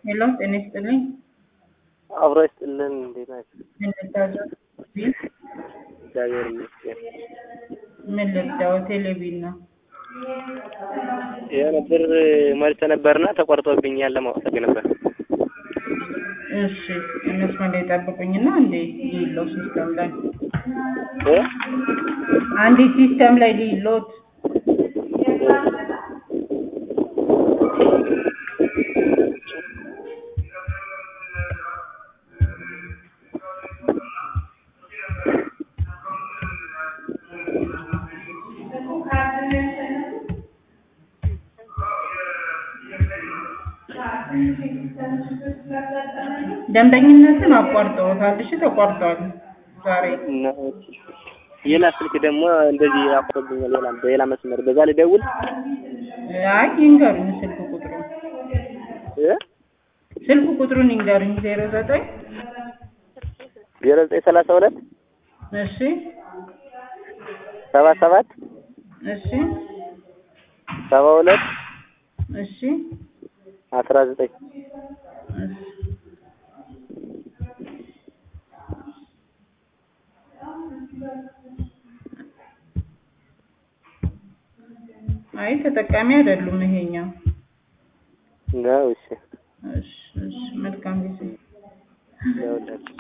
ሄሎ ጤና ይስጥልኝ። አብሮ ይስጥልን። እንዴት ናቸው? ምን ልታዘዝ? ቢል እግዚአብሔር ይመስገን። ምን ልርዳው? ቴሌቪዥን ነው። የሆነ ብር መልስ ነበርና ተቆርጦብኛል ለማወቅ ፈልጌ ነበር። እሺ መስመር ላይ ጠብቁኝና እንዴ ሊለው ሲስተም ላይ እ? አንዴ ሲስተም ላይ ሊሎት ደንበኝነትን አቋርጠውታል። እሺ ተቋርጧል ዛሬ እና ሌላ ስልክ ደግሞ እንደዚህ አቆብኛል። ሌላ በሌላ መስመር በዛ ልደውል አይ ይንገሩኝ ስልክ ቁጥሩ እ? ስልክ ቁጥሩን ይንገሩኝ ዜሮ ዘጠኝ ዜሮ ዘጠኝ ሰላሳ ሁለት እሺ ሰባ ሰባት እሺ ሰባ ሁለት እሺ አስራ ዘጠኝ እሺ አይ ተጠቃሚ አይደሉም ይሄኛው። ነው። እሺ እሺ እሺ መልካም ጊዜ ያውላችሁ